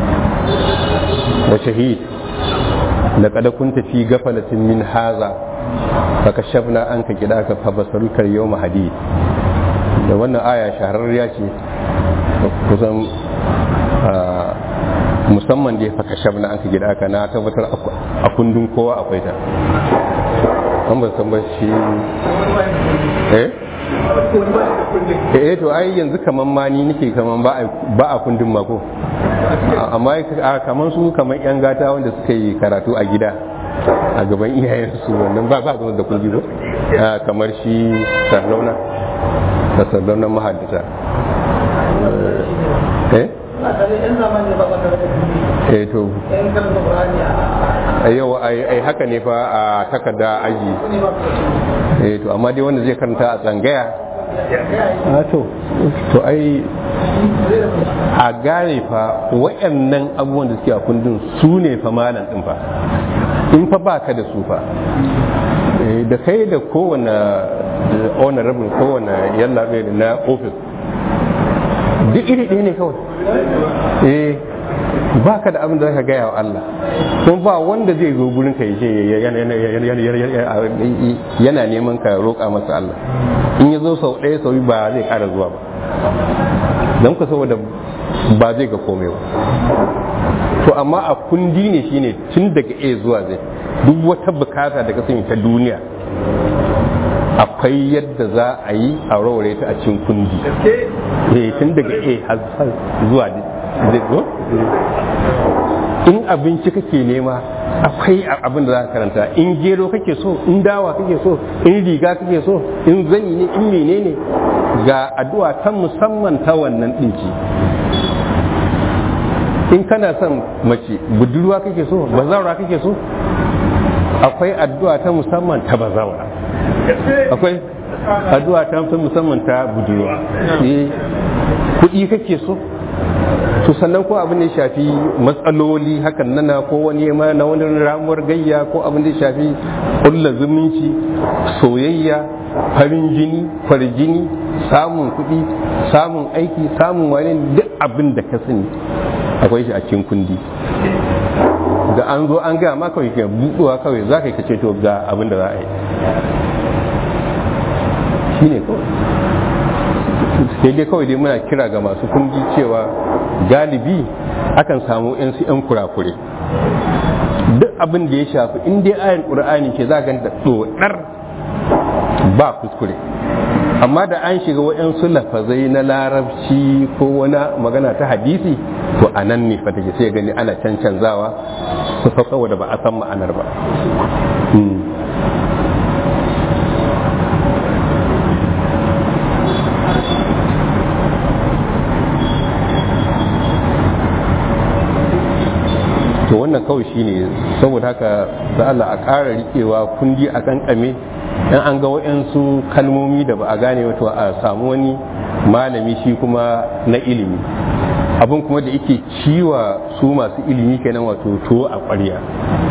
wa shahid laqad kunta fi ghaflatin min hadha fakashafna anka kidaka fa basaruka yawma hadid da wannan aya shahararriya ce kusan musamman da ya faka shabna aka gida aka na tabbatar a kundin kowa akwai ta an ban san ba shi eh eh to ai yanzu kaman ma ni nake kaman ba a kundin mako amma kaman su kaman yan gata wanda suka yi karatu a gida a gaban iyayensu wannan ba ba da kundi ba kamar shi sardauna da sardaunan mahaddata eh eh to yau ai haka ne fa a takarda aji eh to amma dai wanda zai karanta a tsangaya a to to ai a gane fa wayannan abubuwan da suke a kundin su ne fa malam din fa in fa baka da su fa da kai da kowane honorable kowane yallaɓe na ofis duk iri ɗaya ne kawai eh ba ka da abin da zaka gaya wa Allah kuma ba wanda zai zo gurin ka yace yana neman ka roƙa masa Allah in ya zo sau ɗaya sau ba zai ƙara zuwa ba don ku saboda ba zai ga komai ba to amma a kundi ne shine tun daga A zuwa zai duk wata bukata da ka sani ta duniya akwai yadda za a yi a raure ta a cikin kundi eh tun daga A har zuwa zai zo in abinci kake nema akwai abin da za ka karanta in gero kake so in dawa kake so in riga kake so in zani ne in menene ga addu'a ta musamman ta wannan ɗinki in kana son mace budurwa kake so bazawara kake so akwai addu'a ta musamman ta bazawara akwai addu'a ta musamman ta budurwa kuɗi kake so to sannan ko abin da ya shafi matsaloli hakan nana ko wani ma na wani ramuwar gayya ko abin da ya shafi kulla zumunci soyayya farin jini farjini samun kuɗi samun aiki samun wani duk abin da ka sani akwai shi a cikin kundi da an zo an gaya ma kawai ke buɗuwa kawai za ka yi kace to ga abin da za a yi shi ne kawai sai dai kawai dai muna kira ga masu kundi cewa galibi akan samu yan su yan kurakure duk abin da ya shafi in dai ayin qur'ani ce za ga da dodar ba kuskure amma da an shiga waɗansu lafazai na larabci ko wani magana ta hadisi to a nan ne fa take sai gani ana cancanzawa su fa saboda ba a san ma'anar ba to wannan kawai shine saboda haka da Allah a ƙara rikewa kundi a kankame in an ga waɗansu kalmomi da ba a gane wato a samu wani malami shi kuma na ilimi abin kuma da yake ciwa su masu ilimi kenan wato to a ƙwarya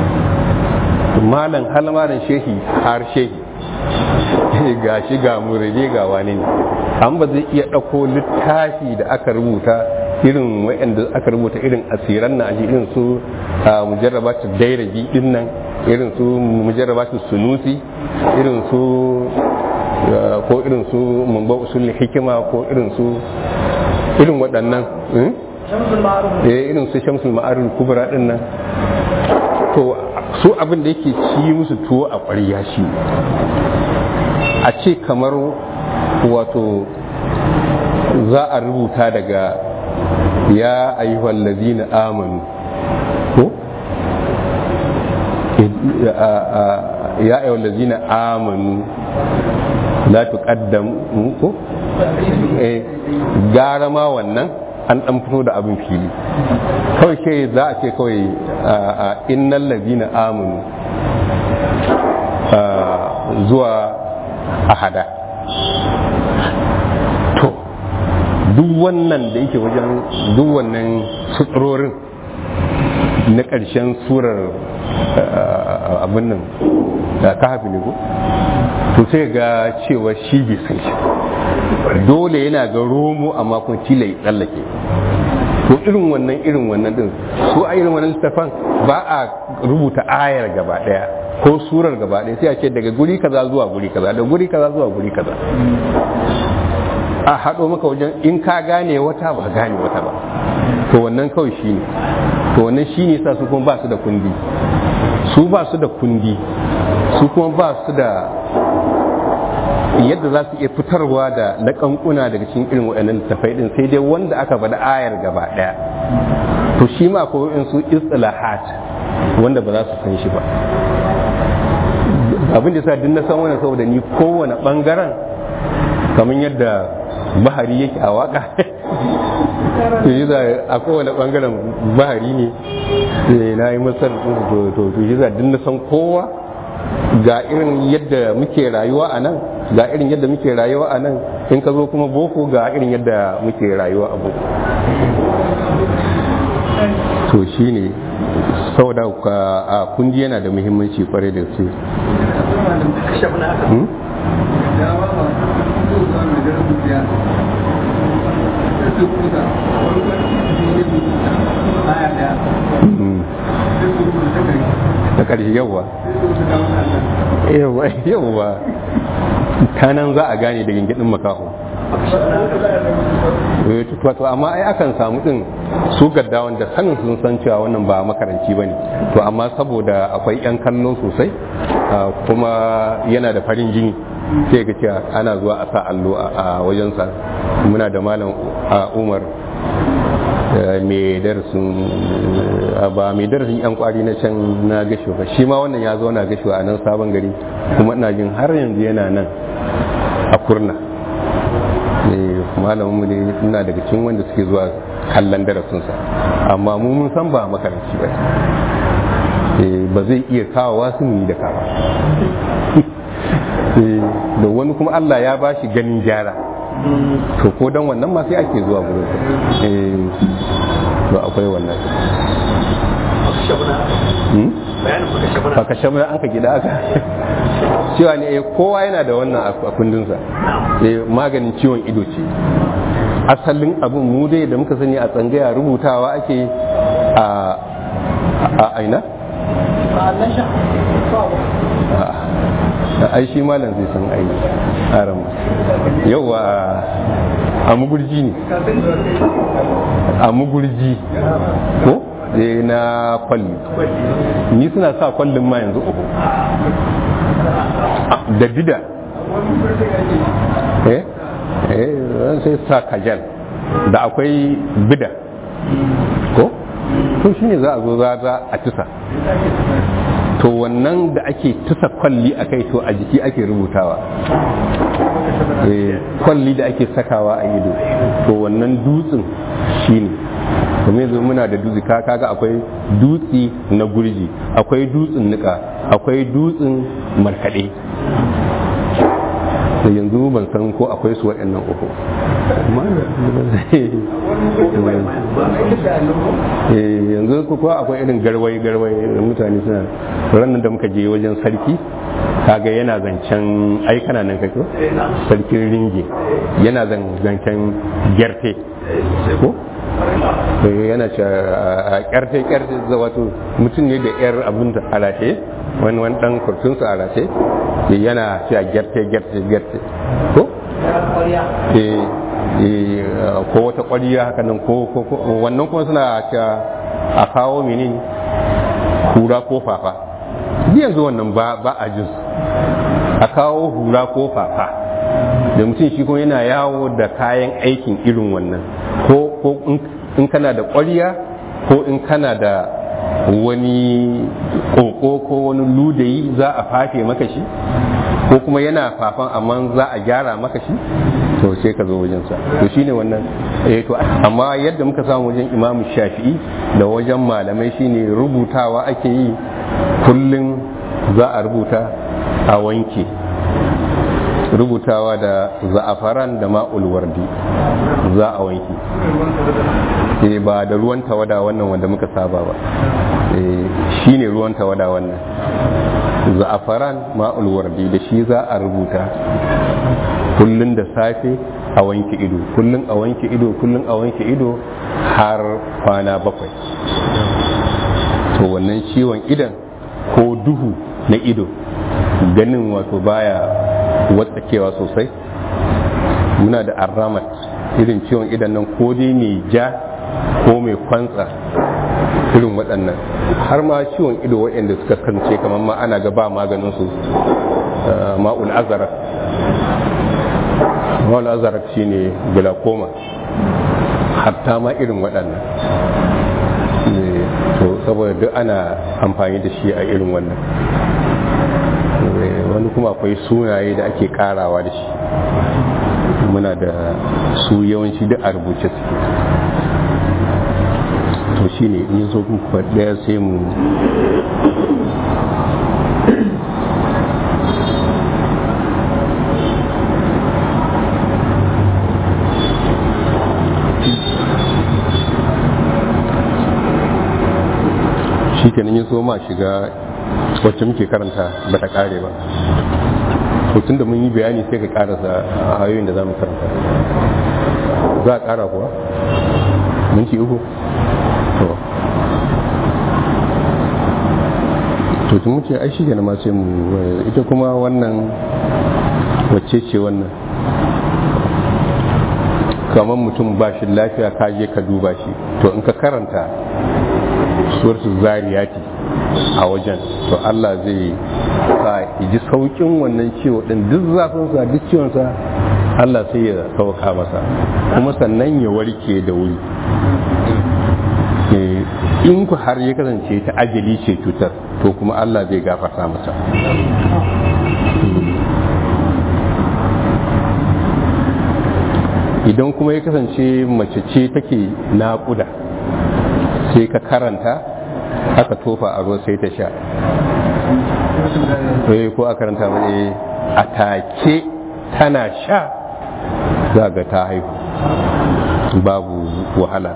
malam hal malam shehi har shehi ga shi ga murade ga wani ne an ba zai iya ɗauko littafi da aka rubuta irin wa'anda aka rubuta irin asiran na aji irin su mujarrabatu dairaji din nan irin su mujarrabatu sunusi irin su ko irin su mumba usul hikima ko irin su irin waɗannan eh irin su shamsul ma'arul kubra din nan to su abin da yake ci musu tuwo a ƙwarya shi a ce kamar wato za a rubuta daga ya ayyuhal ladina amanu ko ya ayyuhal ladina amanu la tuqaddamu ko eh gara ma wannan an dan fito da abin fili kawai ke za a ce kawai innal ladina amanu zuwa ahada to duk wannan da yake wajen duk wannan suturorin na ƙarshen surar uh, abin nan da kahafi ne ko to sai ga cewa shi bai san shi dole yana ga romo amma kuma tila ya tsallake to irin wannan irin wannan din su a irin wannan littafan ba a rubuta ayar gaba daya ko surar gaba daya sai a ce daga guri kaza zuwa guri kaza daga guri kaza zuwa guri kaza a haɗo maka wajen in ka gane wata ba gane wata ba to wannan kawai shi ne to wannan shi ne sa su kuma ba su da kundi su ba su da kundi su kuma ba su da yadda za su iya fitarwa da laƙanƙuna daga cikin irin waɗannan littafai ɗin sai dai wanda aka bada ayar gaba ɗaya to shi ma ko in su istilahat wanda ba za su san shi ba abin da sa duk na san wannan saboda ni kowane ɓangaren kamar yadda bahari yake a waka to yi za a kowane ɓangaren bahari ne na yi masar to to to yi za duk na san kowa ga irin yadda muke rayuwa a nan ga irin yadda muke rayuwa a nan in ka zo kuma boko ga irin yadda muke rayuwa a boko to shi ne saboda a kundi yana da muhimmanci kwarai da su da ƙarshe yawa yawa yawa ta nan za a gane da gingidin makaho wato amma ai akan samu din su gaddawan da sanin sun san cewa wannan ba makaranci bane to amma saboda akwai yan kallo sosai kuma yana da farin jini sai ga cewa ana zuwa a sa allo a wajensa muna da malam umar mai darasin ba mai darasin yan kwari na can na gasho ba shi ma wannan ya zo na gasho a nan sabon gari kuma ina jin har yanzu yana nan a kurna malamin mu ne ina daga cikin wanda suke zuwa kallon darasinsa amma mu mun san ba makaranci ba ba zai iya kawo wasu yi da kawa da wani kuma Allah ya ba shi ganin gyara to ko don wannan ma sai ake zuwa gurin to akwai wannan baka shabuna an ka gida aka cewa ne kowa yana da wannan a kundinsa maganin ciwon ido ce asalin abin mu dai da muka sani a tsangaya rubutawa ake a aina ai shi malam zai san ai aram yawa a mugurji ne a mugurji ko na kwalli ni suna sa kwallin ma yanzu uku da dida eh eh sai sa kajal da akwai bida ko to shine za a zo za a tisa to wannan da ake tusa kwalli a kai to a jiki ake rubutawa kwalli da ake sakawa a ido to wannan dutsen shine kuma yanzu muna da dutse kaga akwai dutse na gurji akwai dutsen nika akwai dutsen markaɗe da yanzu ban san ko akwai su waɗannan uku yanzu ko akwai irin garwai garwai da mutane suna ranar da muka je wajen sarki kaga yana zancen ai kana nan kake sarkin ringe yana zancen gyarte ko yana ce a kyarte kyarte wato mutum ne da yar abin da alaƙe wani wani dan kurtunsa a rashe yana cewa gyarte gyarte gyarte ko ko wata kwariya haka nan ko wannan kuma suna cewa a kawo mini hura ko fafa yanzu wannan ba a jin a kawo hura ko fafa da mutum shi kuma yana yawo da kayan aikin irin wannan ko in kana da kwariya ko in kana da wani koko ko wani ludayi za a fafe maka shi ko kuma yana fafan amma za a gyara maka shi to sai ka zo wajensa to shine wannan eh to amma yadda muka samu wajen imamu shafi'i da wajen malamai shine rubutawa ake yi kullum za a rubuta a wanke rubutawa da za'afaran da ma'ul wardi za a wanke ba da ruwan tawada wannan wanda muka saba ba shi ne ruwan tawada wannan za'afaran ma'ul wardi da shi za a rubuta kullun da safe a wanke ido kullun a wanke ido kullun a wanke ido har kwana bakwai to wannan ciwon idan ko duhu na ido ganin wato baya watsakewa sosai muna da arramat irin ciwon idan nan ko dai mai ja ko mai kwantsa irin waɗannan har ma ciwon ido waɗanda suka kance kamar ma ana ga ba maganin su ma'ul azarak ma'ul azarak shine glaucoma hatta ma irin waɗannan to saboda duk ana amfani da shi a irin wannan wani kuma akwai sunaye da ake karawa da shi muna da su yawanci duk a rubuce suke to shi ne in zo kuma daya sai mu shi kenan yin so ma shiga wacce muke karanta ba ta kare ba to tunda mun yi bayani sai ka karasa ayoyin da za mu karanta za a kara kuwa minti uku to to tun muke ai shi ma sai mu ita kuma wannan wacce ce wannan kamar mutum ba shi lafiya ka je ka duba shi to in ka karanta suratul zariyati a wajen to Allah zai sa ji saukin wannan ciwo din duk zafinsa duk ciwonsa Allah sai ya sauka masa kuma sannan ya warke da wuri in ku har ya kasance ta ajali ce cutar to kuma Allah zai gafarta masa idan kuma ya kasance mace ce take naƙuda sai ka karanta aka tofa a ruwa sai ta sha ko a karanta mai a take tana sha za ga ta haihu babu wahala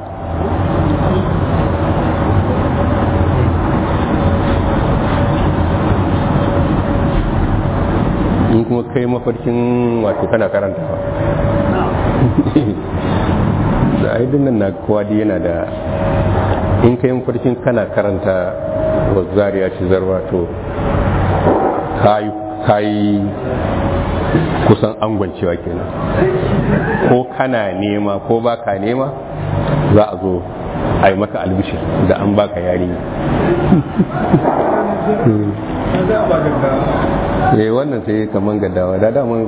in kuma kai mafarkin wato kana karantawa da aidin nan na kowa yana da in kai mafarkin kana karanta wa zariya ci zarwa to kayi kusan angwancewa kenan ko kana nema ko baka nema za a zo a yi maka albishir da an baka yarinya eh wannan sai kaman gaddawa da daman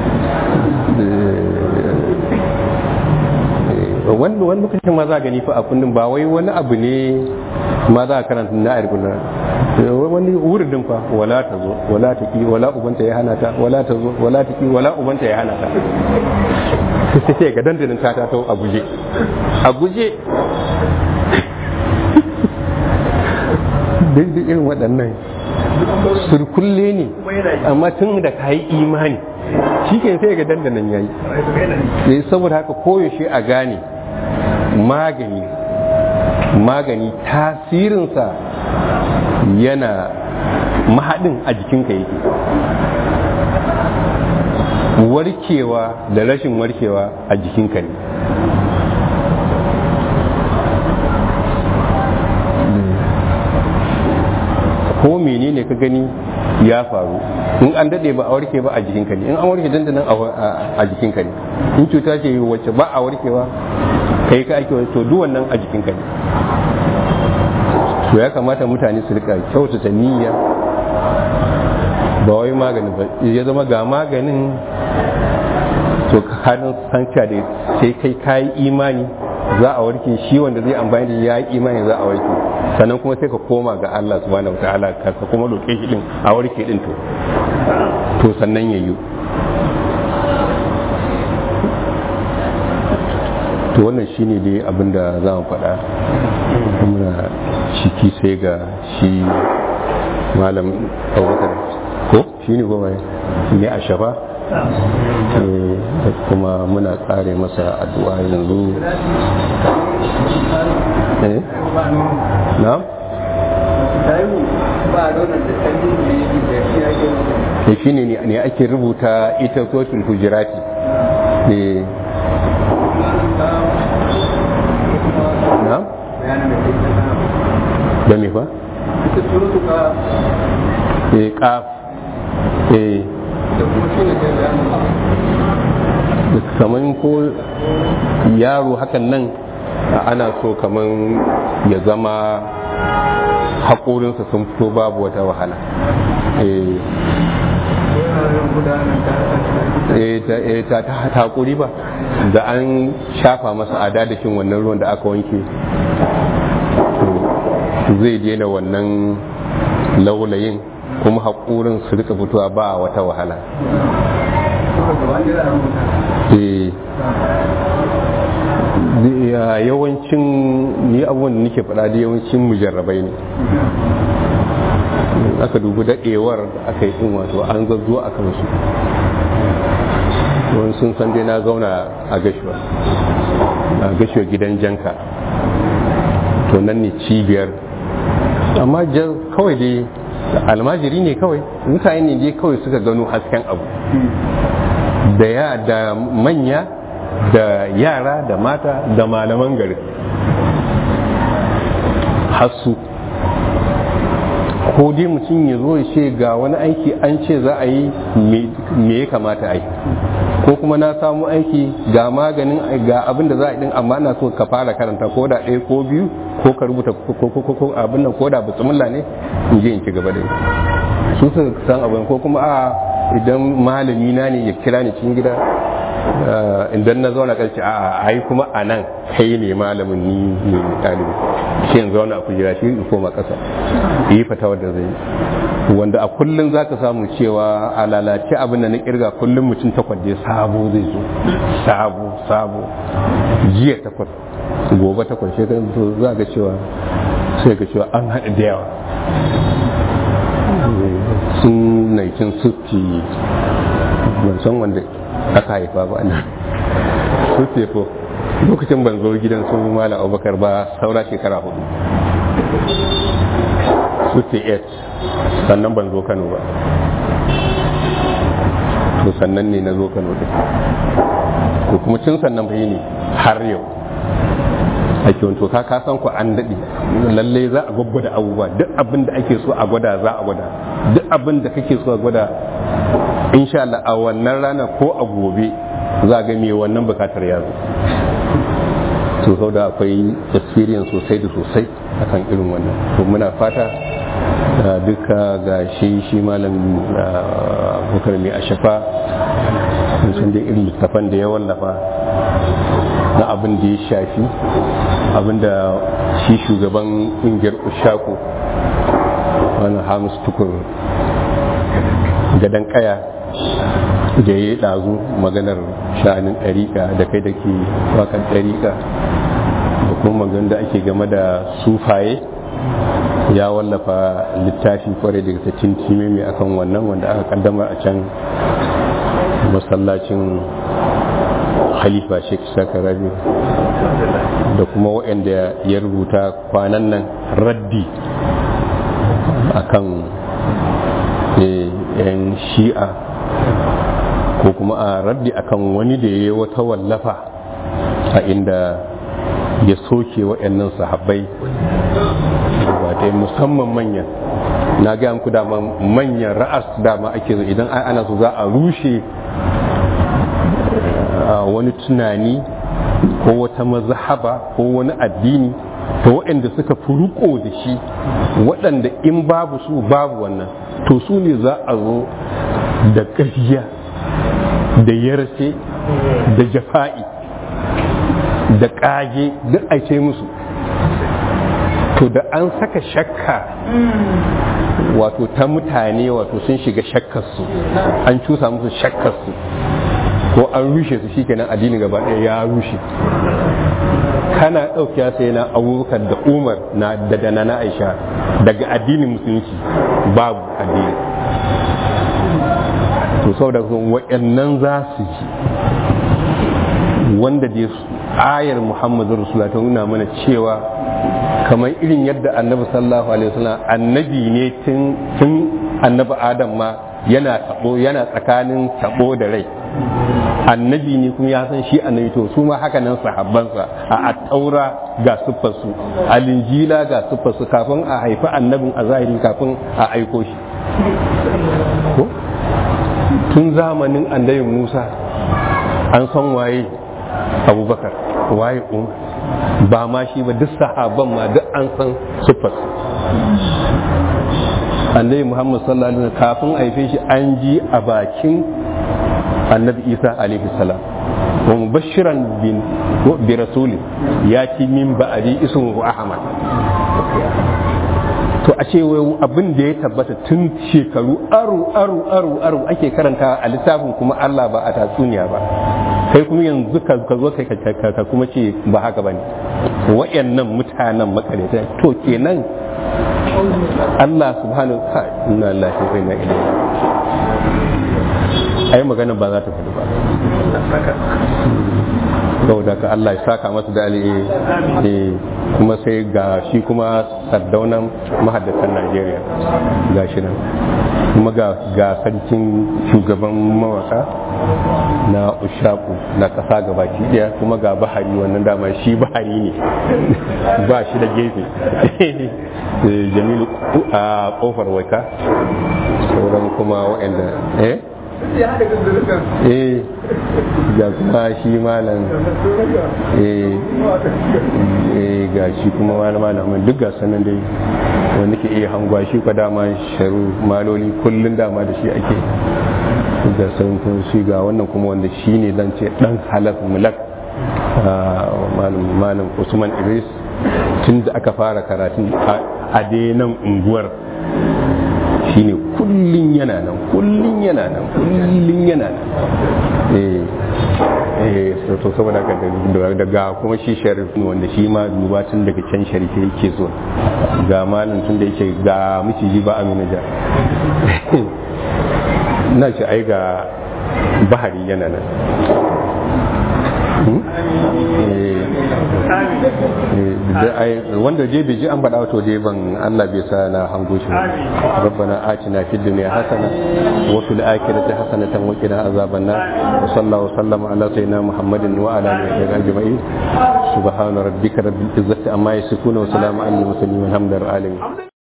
wani wani lokacin ma za a gani fa a kundin ba wai wani abu ne ma za a karanta na a rikunan wani wuridin fa wala ta zo wala ta ki wala ubanta ya hana ta wala ta zo wala ta ki wala ubanta ya hana ta sai ga dandalin ta ta a guje a guje duk irin waɗannan surkulle ne amma tun da ka yi imani shi ke sai ga dandanan ya yi saboda haka koyaushe a gane magani magani tasirinsa yana mahaɗin a jikinka yake warkewa da rashin warkewa a jikinka ne ko menene ka gani ya faru in an dade ba a warke ba a jikinka ne in an warke dandanan a jikinka ne in cuta ce wacce ba a warkewa kai ka ake to duk wannan a jikinka ne to ya kamata mutane su rika kyautata niyya ba wai maganin ba ya zama ga maganin to halin sanca da sai kai kayi imani za a warke shi wanda zai amfani da ya yi imani za a warke sannan kuma sai ka koma ga Allah subhanahu wataala ka kuma roƙe shi din a warke din to to sannan ya yi to wannan shine dai abin da za mu faɗa muna ciki sai ga shi malam abubakar ko shi ne goma ne a shafa kuma muna kare masa addu'a yanzu eh na ba da wannan da canjin da yake da shi ake rubuta da shi ne ne ake rubuta ita sotul hujirati ne na bayanin da ke kasa da me fa ita surutu ka eh kaf eh da kuma shi ne kai bayanin kaman ko yaro hakan nan ana so kaman ya zama haƙorinsa sun fito babu wata wahala eh wuraren gudanar da eh ta eh, ta ta ta haƙuri ba da an shafa masa a dadashin wannan ruwan da aka wanke to zai daina wannan laulayin kuma haƙorin su rika fitowa ba wata wahala suka gaba da za a rubuta eh zai- ya- yawancin ni abubuwan da nake faɗa da yawancin mujarrabai ne In aka dubi daɗewar da aka yi ɗin wato an zazzo a kansu wani sun san dai na zauna a gashuwa a gashuwa gidan janka to nan ne cibiyar amma jan kawai dai almajiri ne kawai mutane ne dai kawai suka gano hasken abu da ya da manya da yara da mata da malaman gari hassu ko dai mutum ya zo ya ce ga wani aiki an ce za a yi me- me ya kamata a yi ko kuma na samu aiki ga maganin ga abin da za a yi din amma na so ka fara karanta ko da ɗaya ko biyu ko ka rubuta ko ko- ko- ko abin nan ko da bismillah ne in je in ci gaba da yi su suka san abin ko kuma a idan malami na ne ya kira ni cikin gida eh, idan na zauna kan ce a ai kuma a nan kai ne malamin ni ne ɗalibi shi in zauna a kujera shi in koma ƙasa yi fata wadda zai yi wanda a kullum za ka samu cewa a lalace abin da na kirga kullum mutum takwas dai sabo zai zo sabo sabo jiya takwas gobe takwas shekaru to za ga cewa sai ga cewa an haɗa da yawa sun 1960 ban san wanda aka haifa ba nan su tefo lokacin ban zo gidan su mala abubakar ba saura shekara hudu su 8 sannan ban zo kano ba to sannan ne na zo kano din to kuma tun sannan bai ne har yau ake to ka ka san ku an daɗe lallai za a gwaggwada abubuwa duk abin da ake so a gwada za a gwada duk abin da kake so a gwada insha Allah a wannan rana ko a gobe za ga me wannan bukatar ya zo to sau da akwai experience sosai da sosai akan irin wannan to muna fata da duka ga shi shi malam bukar mai ashafa sun san da irin littafan da ya wallafa na abin da ya shafi abin da shi shugaban ƙungiyar ushaku wani hamis tukur gadon kaya da ya yi ɗazu maganar sha'anin ɗariƙa da kai da ke wakan ɗariƙa da kuma maganar da ake game da sufaye ya wallafa littafi kwarai daga ta tintime mai akan wannan wanda aka kaddamar a can masallacin khalifa sheikh saka rabi da kuma waɗanda ya rubuta kwanan nan raddi akan yan shi'a ko kuma a raddi akan wani da ya yi wata wallafa a inda ya soke waɗannan sahabbai ba musamman manyan na gaya muku dama manyan ra'as dama ake zo idan ana so za a rushe wani tunani ko wata mazhaba ko wani addini to waɗanda suka fi riko da shi waɗanda in babu su babu wannan to su ne za a zo da ƙarya da yarce da jafa'i da ƙage duk a ce musu to da an saka shakka wato ta mutane wato sun shiga shakkarsu an cusa musu shakkarsu ko an rushe su shikenan addini gaba ɗaya ya rushe kana ɗauki sai na abubakar da umar na da dana na aisha daga addinin musulunci babu addini to sau da waɗannan za su ji wanda dai ayar muhammadu rasulullah ta nuna mana cewa kamar irin yadda annabi sallallahu alaihi wasallam annabi ne tun tun annabi adam ma yana tabo yana tsakanin tabo da rai annabi ne kuma ya san shi annabi to su ma haka nan sahabbansa a attaura ga siffarsu a linjila ga siffarsu kafin a haifi annabin a zahiri kafin a aiko shi ko tun zamanin annabi musa an san waye abubakar waye umar ba ma shi ba duk sahabban ma duk an san siffarsu annabi muhammad sallallahu alaihi wasallam kafin a haife shi an ji a bakin annabi isa alaihi salam wa mubashiran bin bi rasuli ya ci min ba'adi ismuhu ahmad to a ce wai abin da ya tabbata tun shekaru aru aru aru aru ake karanta a littafin kuma Allah ba a tatsuniya ba kai kuma yanzu ka ka zo kai ka ka kuma ce ba haka bane wayannan mutanen makareta to kenan Allah subhanahu wa ta'ala inna lillahi wa inna ilaihi ai magana ba za ta faɗi ba saboda ka Allah ya saka masa da alheri eh kuma sai ga shi kuma sardaunan mahaddatan Najeriya ga shi nan kuma ga ga sarkin shugaban mawaka na ushaku na kasa gabaki daya kuma ga bahari wannan dama shi bahari ne ba shi da gefe jamilu a kofar waka sauran kuma waɗanda eh eh ga kuma shi malam eh eh ga shi kuma malam malamin duk ga sanan dai wanda ke iya hangwa shi kwa dama sharu maloli kullun dama da shi ake da sun kun shi ga wannan kuma wanda shi ne zan ce dan halaf mulak malam usman idris tun da aka fara karatun a nan unguwar shine kullun yana nan kullun yana nan kullun yana nan eh eh to saboda ga daga kuma shi sharif wanda shi ma duba tun daga can sharife yake zuwa ga malin tun da yake ga miciji ba amina ja na ce ai ga bahari yana nan wanda je bai ji an faɗa wato je ban Allah bai sa na hango shi rabbana atina fid dunya hasana wa fil akhirati hasanatan wa qina azaban nar wa sallallahu sallama ala sayyidina muhammadin wa ala alihi ajma'in subhana rabbika rabbil izzati amma yasifuna wa salamun alal mursalin walhamdulillahi alamin